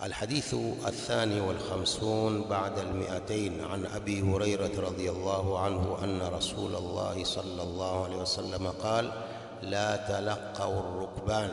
الحديث الثاني والخمسون بعد المئتين عن أبي هريرة رضي الله عنه أن رسول الله صلى الله عليه وسلم قال لا تلقوا الركبان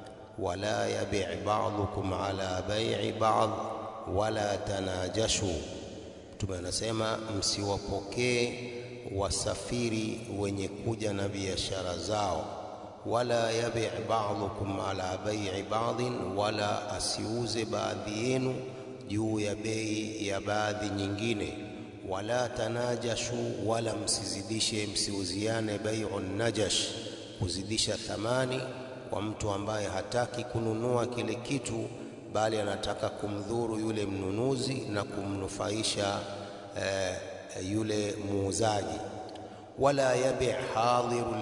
ولا يبع بعضكم على بيع بعض ولا تناجشوا Mtume anasema msiwapokee wasafiri wenye kuja na biashara zao, wala yabi ba'dhukum ala bai'i ba'dhin, wala asiuze baadhi yenu juu ya bei ya baadhi nyingine, wala tanajashu, wala msizidishe, msiuziane bai'u najash, kuzidisha thamani kwa mtu ambaye hataki kununua kile kitu bali anataka kumdhuru yule mnunuzi na kumnufaisha eh, yule muuzaji. Wala yabi hadhiru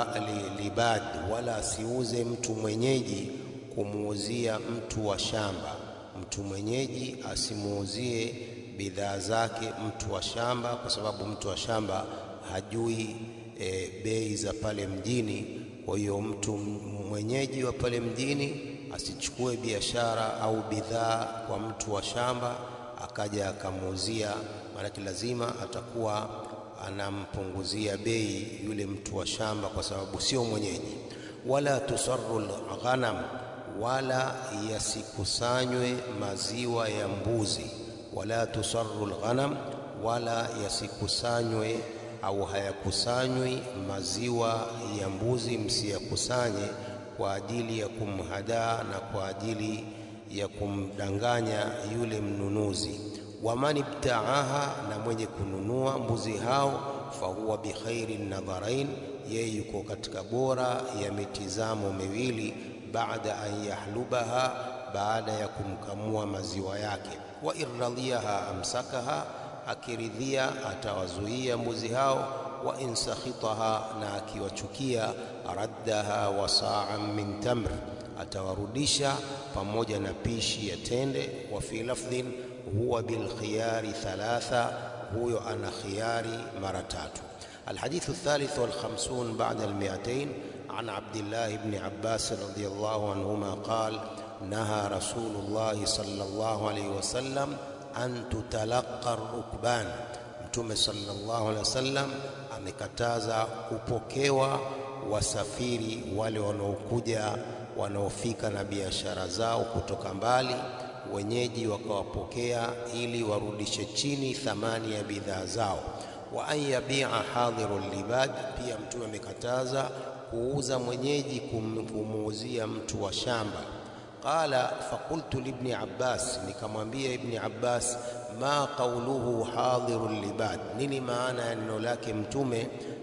libad, wala asiuze mtu mwenyeji kumuuzia mtu wa shamba. Mtu mwenyeji asimuuzie bidhaa zake mtu wa shamba, kwa sababu mtu wa shamba hajui eh, bei za pale mjini. Kwa hiyo mtu mwenyeji wa pale mjini asichukue biashara au bidhaa kwa mtu wa shamba akaja akamuuzia, maanake lazima atakuwa anampunguzia bei yule mtu wa shamba, kwa sababu sio mwenyeji. Wala tusarru lghanam, wala yasikusanywe maziwa ya mbuzi. Wala tusarru lghanam, wala yasikusanywe au hayakusanywi maziwa ya mbuzi, msiyakusanye kwa ajili ya kumhadaa na kwa ajili ya kumdanganya yule mnunuzi. Waman ibtaaha, na mwenye kununua mbuzi hao, fahuwa bikhairi nadharain, yeye yuko katika bora ya mitizamo miwili, baada an yahlubaha, baada ya kumkamua maziwa yake. Wa irradhiyaha amsakaha, akiridhia atawazuia mbuzi hao wa in sakhitaha, na akiwachukia raddaha wa sa'an min tamr, atawarudisha pamoja na pishi ya tende. Wa fi lafdhin huwa bil khiyari thalatha, huyo ana khiyari mara tatu. Alhadithu thalith wal khamsun ba'da al mi'atayn an Abdillah ibn Abbas radiyallahu anhuma qala naha Rasulullah sallallahu alayhi wasallam an tutalaqa rukban Mtume sallallahu alaihi wasallam amekataza kupokewa wasafiri wale wanaokuja wanaofika na biashara zao kutoka mbali, wenyeji wakawapokea ili warudishe chini thamani ya bidhaa zao. Wa an yabia hadhiru libad, pia Mtume amekataza kuuza mwenyeji kumuuzia mtu wa shamba. Qala fakultu libni Abbas, nikamwambia Ibni Abbas, ma qauluhu hadhiru libad, nini maana ya neno lake Mtume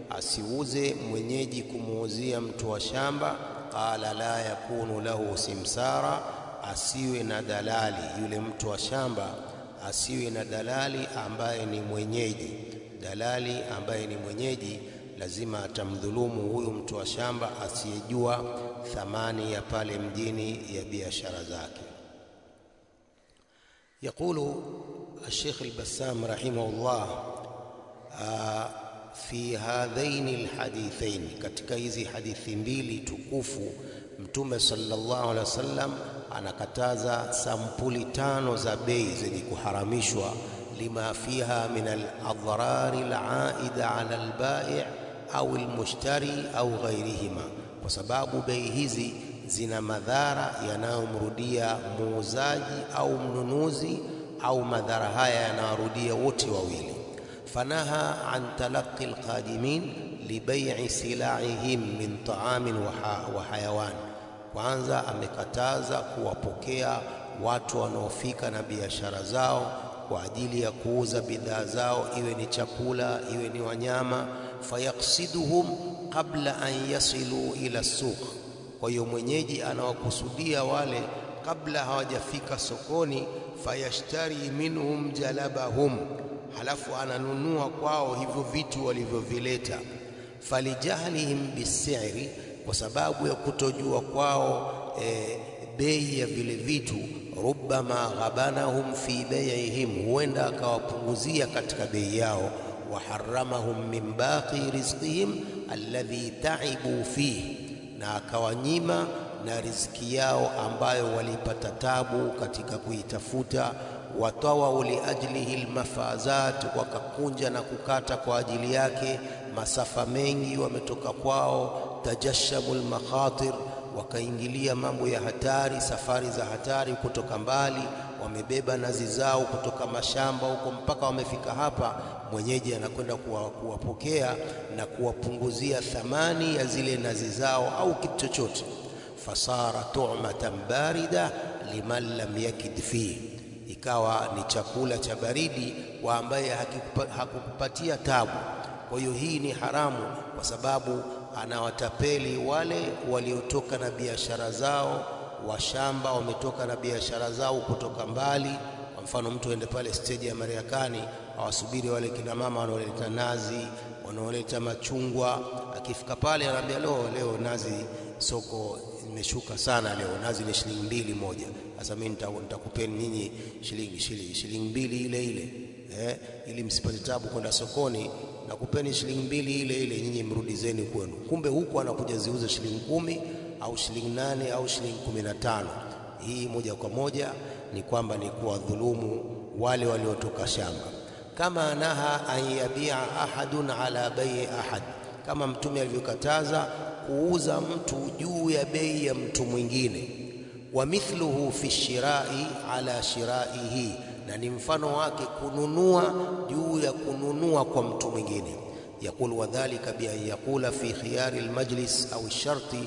asiuze mwenyeji kumuuzia mtu wa shamba? Qala la yakunu lahu simsara, asiwe na dalali yule mtu wa shamba, asiwe na dalali ambaye ni mwenyeji. Dalali ambaye ni mwenyeji lazima atamdhulumu huyu mtu wa shamba asiyejua thamani ya pale mjini ya biashara zake. Yaqulu Sheikh al-Bassam rahimahullah fi hadhaini alhadithain, katika hizi hadithi mbili tukufu Mtume sallallahu alaihi wasallam anakataza sampuli tano za bei zenye kuharamishwa, lima fiha min aladhrari alaida ala albai' au almushtari au ghairihima, kwa sababu bei hizi zina madhara yanayomrudia muuzaji au mnunuzi, au madhara haya yanawarudia wote wawili. Fanaha an talaqi alqadimin libai'i sila'ihim min ta'amin wa hayawan, kwanza amekataza kuwapokea watu wanaofika na biashara zao kwa ajili ya kuuza bidhaa zao, iwe ni chakula, iwe ni wanyama. Fayaksiduhum qabla an yasilu ila suq, kwa hiyo mwenyeji anawakusudia wale kabla hawajafika sokoni. Fayashtari minhum jalabahum, halafu ananunua kwao hivyo vitu walivyovileta. Falijahlihim bisiri, kwa sababu ya kutojua kwao e, bei ya vile vitu rubbama ghabanahum fi bai'ihim, huenda akawapunguzia katika bei yao. Waharamahum min baqi rizqihim alladhi taibu fihi, na akawanyima na riziki yao ambayo walipata tabu katika kuitafuta. Watawau liajlihi lmafazat, wakakunja na kukata kwa ajili yake masafa mengi, wametoka kwao. Tajashamu lmakhatir, wakaingilia mambo ya hatari, safari za hatari kutoka mbali, wamebeba nazi zao kutoka mashamba huko mpaka wamefika hapa. Mwenyeji anakwenda kuwapokea na kuwapunguzia thamani ya zile nazi zao au kitu chochote. Fasara tu'matan barida liman lam yakid fihi, ikawa ni chakula cha baridi kwa ambaye hakukupatia tabu. Kwa hiyo hii ni haramu, kwa sababu anawatapeli wale waliotoka na biashara zao, washamba wametoka na biashara zao kutoka mbali. Kwa mfano, mtu aende pale steji ya Mariakani awasubiri wale kina mama wanaoleta nazi, wanaoleta machungwa. Akifika pale anaambia leo, leo nazi soko imeshuka sana, leo nazi ni shilingi mbili moja. Sasa mimi nitakupeni nyinyi shilingi shilingi shilingi mbili ile ile eh, ili msipate tabu kwenda sokoni nakupeni shilingi mbili ile ile, nyinyi mrudizeni kwenu. Kumbe huku anakuja ziuze shilingi kumi au shilingi nane au shilingi kumi na tano. Hii moja kwa moja ni kwamba ni kuwadhulumu wale waliotoka shamba. Kama naha an yabia ahadun ala bei ahad, kama Mtume alivyokataza kuuza mtu juu ya bei ya mtu mwingine. Wa mithluhu fi shirai ala shiraihi na ni mfano wake kununua juu ya kununua kwa mtu mwingine. Yaqul wadhalika bi an yaqula fi khiyari almajlis au sharti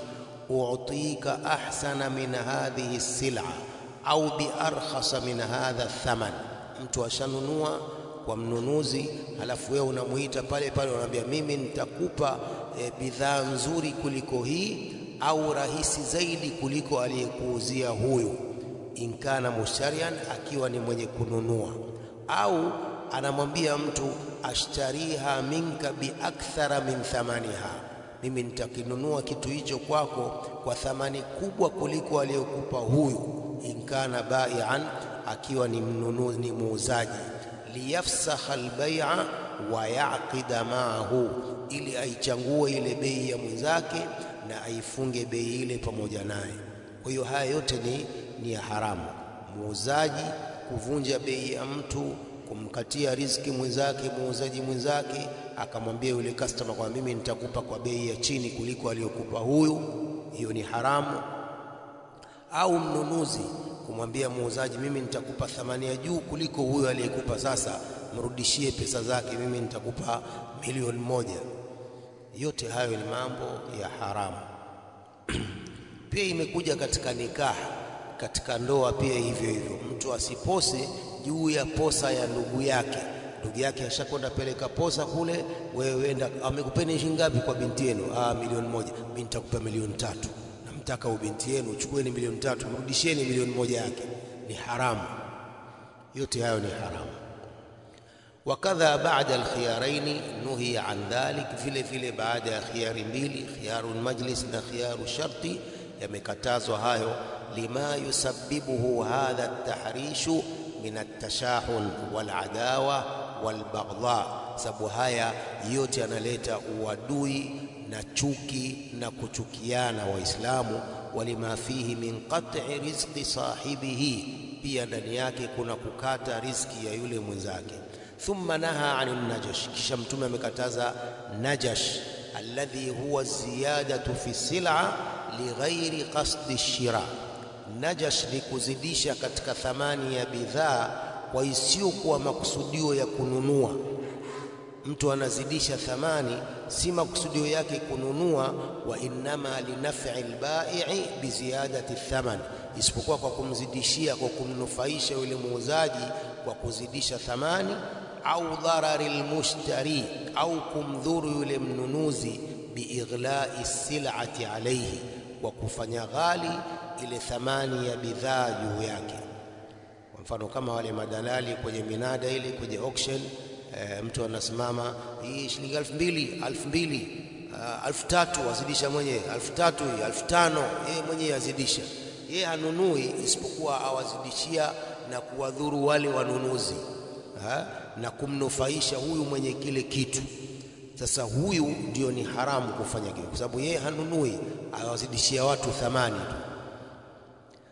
u'tika ahsana min hadhihi as-sil'a au bi arkhasa min hadha thaman. Mtu ashanunua kwa mnunuzi, halafu wewe unamuita pale pale, unamwambia mimi nitakupa e, bidhaa nzuri kuliko hii au rahisi zaidi kuliko aliyekuuzia huyu inkana mushtarian, akiwa ni mwenye kununua, au anamwambia mtu ashtariha minka biakthara min thamaniha, mimi nitakinunua kitu hicho kwako kwa thamani kubwa kuliko aliyokupa huyu. Inkana baian, akiwa ni mnunuzi, ni muuzaji. Liyafsakha albay'a wa yaqida maahu, ili aichangue ile bei ya mwenzake na aifunge bei ile pamoja naye. Kwa hiyo haya yote ni ni ya haramu. Muuzaji kuvunja bei ya mtu, kumkatia riziki mwenzake, muuzaji mwenzake akamwambia yule customer kwa mimi nitakupa kwa bei ya chini kuliko aliyokupa huyu, hiyo ni haramu. Au mnunuzi kumwambia muuzaji, mimi nitakupa thamani ya juu kuliko huyu aliyekupa, sasa mrudishie pesa zake, mimi nitakupa milioni moja. Yote hayo ni mambo ya haramu. Pia imekuja katika nikaha katika ndoa pia hivyo hivyo, mtu asipose juu ya posa ya ndugu yake. Ndugu yake ashakwenda peleka posa kule, wewe wenda, amekupeni shilingi ngapi kwa binti yenu? Ah, milioni moja. Mimi nitakupa milioni tatu, namtaka ubinti yenu, chukueni milioni tatu, mrudisheni milioni moja yake. Ni haramu, yote hayo ni haramu. Wakadha baada alkhiyaraini nuhiya an dhalik, vile vile baada ya khiyari mbili, khiyaru majlis na khiyaru sharti, yamekatazwa hayo lima yusabbibuhu hadha at-tahrishu min at-tashahun wal-adawa wal-baghdha, sababu haya yote yanaleta uadui na chuki na kuchukiana Waislamu. Walima fihi min qat'i rizqi sahibihi, pia ndani yake kuna kukata riziki ya yule mwenzake. Thumma naha anin najash, kisha Mtume amekataza najash, alladhi huwa ziyadatu fi sil'a lighairi qasdi shira Najash ni kuzidisha katika thamani ya bidhaa kwa isiyokuwa makusudio ya kununua. Mtu anazidisha thamani, si makusudio yake kununua. Wa innama linaf'i albai'i biziyadati thaman, isipokuwa kwa kumzidishia, kwa kumnufaisha yule muuzaji kwa kuzidisha thamani, au dharari almushtari, au kumdhuru yule mnunuzi, biighlai sil'ati alayhi, kwa kufanya ghali ile thamani ya bidhaa juu yake. Kwa mfano kama wale madalali kwenye minada ile kwenye auction e, mtu anasimama hii shilingi elfu mbili elfu mbili elfu tatu azidisha mwenyewe elfu tatu hii elfu tano yeye mwenyewe azidisha. Yeye hanunui isipokuwa awazidishia na kuwadhuru wale wanunuzi ha? na kumnufaisha huyu mwenye kile kitu. Sasa huyu ndio ni haramu kufanya kile, kwa sababu yeye hanunui, awazidishia watu thamani tu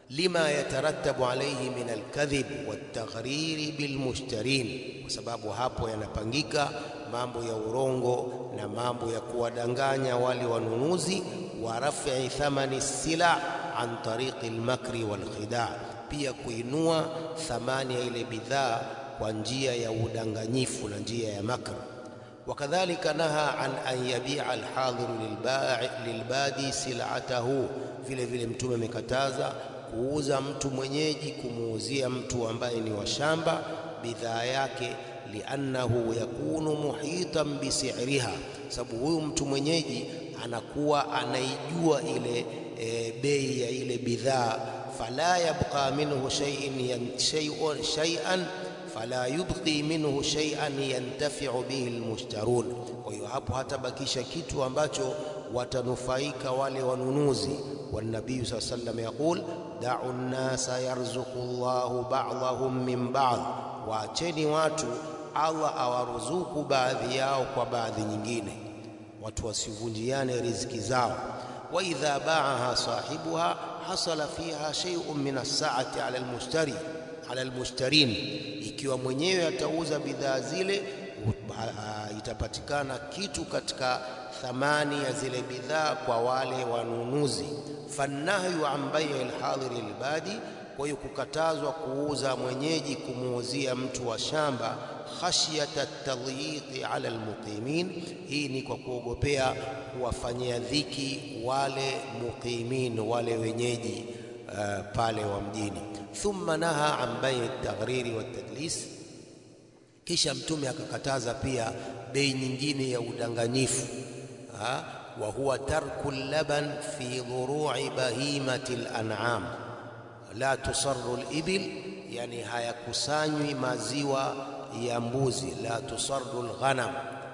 lima yatarattabu alayhi min alkadhib waltaghriri bilmushtarin, kwa sababu hapo yanapangika mambo ya urongo na mambo ya kuwadanganya wale wanunuzi, wa raf'i thamani sila an tariqi almakri walkhida, pia kuinua thamani ya ile bidhaa kwa njia ya udanganyifu na njia ya makr. Wakadhalika naha an an yabia alhadhiru lilbadi silatahu, vile vile Mtume amekataza kuuza mtu mwenyeji kumuuzia mtu ambaye ni wa shamba bidhaa yake, liannahu yakunu muhitan bisiriha, sababu huyu mtu mwenyeji anakuwa anaijua ile e, bei ya ile bidhaa. Fala yabqa minhu shay'un shay'an fala yubqi minhu shay'an yantafi'u bihi almushtarun. Kwa hiyo hapo hatabakisha kitu ambacho watanufaika wale wanunuzi. Wanabii saa sallam yaqul da'u nnasa yarzuqu Allahu ba'dahum min ba'd, waacheni watu Allah awaruzuku baadhi yao kwa baadhi nyingine, watu wasivunjiane riziki zao. Wa idha ba'aha sahibuha hasala fiha shay'un min as-sa'ati 'ala al-mushtari ala almushtarin, ikiwa mwenyewe atauza bidhaa zile itapatikana kitu katika thamani ya zile bidhaa kwa wale wanunuzi. Fannahyu an bai'i alhadiri albadi, kwa hiyo kukatazwa kuuza mwenyeji kumuuzia mtu wa shamba, khashyata tadyiqi ala almuqimin, hii ni kwa kuogopea kuwafanyia dhiki wale muqimin, wale wenyeji uh, pale wa mjini thumma naha an bai taghriri wa tadlis, kisha Mtume akakataza pia bei nyingine ya udanganyifu ha? wa huwa tarku laban fi dhuru'i bahimati al-an'am la tusarru al-ibil, yani hayakusanywi maziwa ya mbuzi. La tusarru al-ghanam,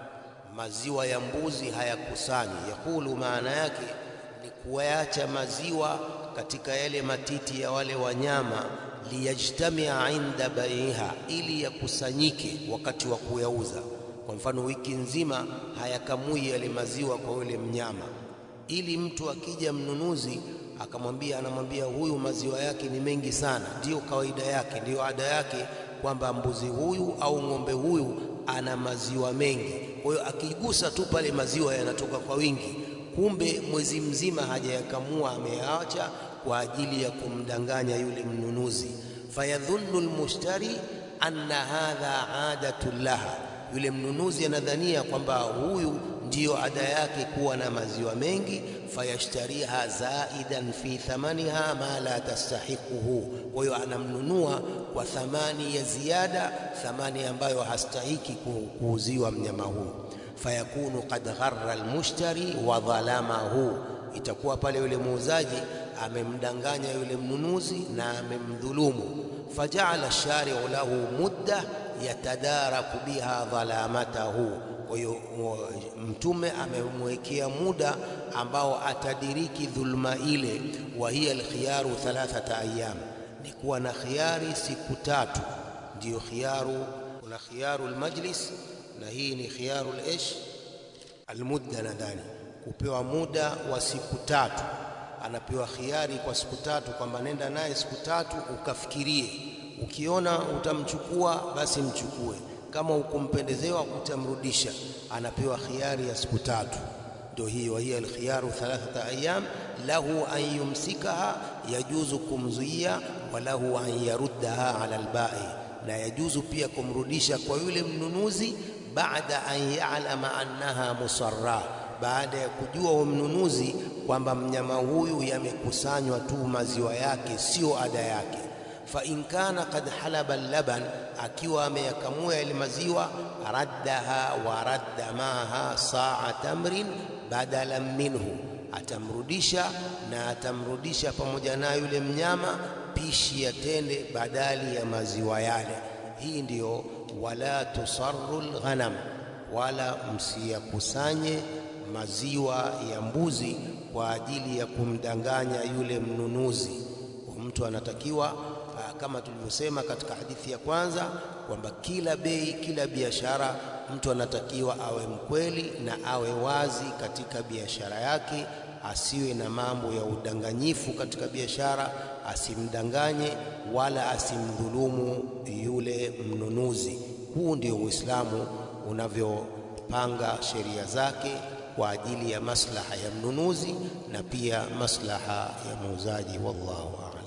maziwa ya mbuzi hayakusanywi. Yakulu, maana yake ni kuacha maziwa katika yale matiti ya wale wanyama, liyajtamia inda baiha, ili yakusanyike wakati wa kuyauza. Kwa mfano, wiki nzima hayakamui yale maziwa kwa yule mnyama, ili mtu akija mnunuzi akamwambia, anamwambia huyu maziwa yake ni mengi sana. Ndiyo kawaida yake, ndiyo ada yake kwamba mbuzi huyu au ng'ombe huyu ana maziwa mengi. Kwa hiyo akigusa tu pale maziwa yanatoka kwa wingi kumbe mwezi mzima hajayakamua, ameyaacha kwa ajili ya kumdanganya yule mnunuzi. Fayadhunnu almushtari anna hadha adatu laha, yule mnunuzi anadhania kwamba huyu ndiyo ada yake kuwa na maziwa mengi. Fayashtariha zaidan fi thamaniha ma la tastahiquhu, kwa hiyo anamnunua kwa thamani ya ziada, thamani ambayo hastahiki kuuziwa mnyama huu fayakunu qad gharra almushtari wa dhalamahu, itakuwa pale yule muuzaji amemdanganya yule mnunuzi na amemdhulumu. Fajaala shari'u lahu mudda yatadaraku biha dhalamatahu, kwa hiyo Mtume amemwekea muda ambao atadiriki dhulma ile. Wa hiya alkhiyaru thalathata ayyam, ni kuwa na khiyari siku tatu, ndiyo khiyaru. Kuna khiyaru almajlis na hii ni khiyarul ish almudda, nadhani kupewa muda wa siku tatu. Anapewa khiari kwa siku tatu, kwamba nenda naye siku tatu ukafikirie, ukiona utamchukua basi mchukue, kama ukumpendezewa utamrudisha. Anapewa khiari ya siku tatu, ndio hii. Wa hiya alkhiyaru thalathata ayyam lahu an yumsikaha, yajuzu kumzuia, wa lahu an yaruddaha ala albai, na yajuzu pia kumrudisha kwa yule mnunuzi baada an ya'lama annaha musarra, baada ya kujua huyo mnunuzi kwamba mnyama huyu yamekusanywa tu maziwa yake, sio ada yake. Fa in kana qad halaba laban, akiwa ameyakamua yale maziwa, raddaha wa radda maha saa tamrin badalan minhu, atamrudisha na atamrudisha pamoja na yule mnyama pishi ya tende badali ya maziwa yale. Hii ndiyo wala tusarru lghanam, wala msiyakusanye maziwa ya mbuzi kwa ajili ya kumdanganya yule mnunuzi. Mtu anatakiwa kama tulivyosema katika hadithi ya kwanza kwamba kila bei, kila biashara, mtu anatakiwa awe mkweli na awe wazi katika biashara yake, asiwe na mambo ya udanganyifu katika biashara, asimdanganye wala asimdhulumu yule mnunuzi. Huu ndio Uislamu unavyopanga sheria zake kwa ajili ya maslaha ya mnunuzi na pia maslaha ya muuzaji. Wallahu a'lam.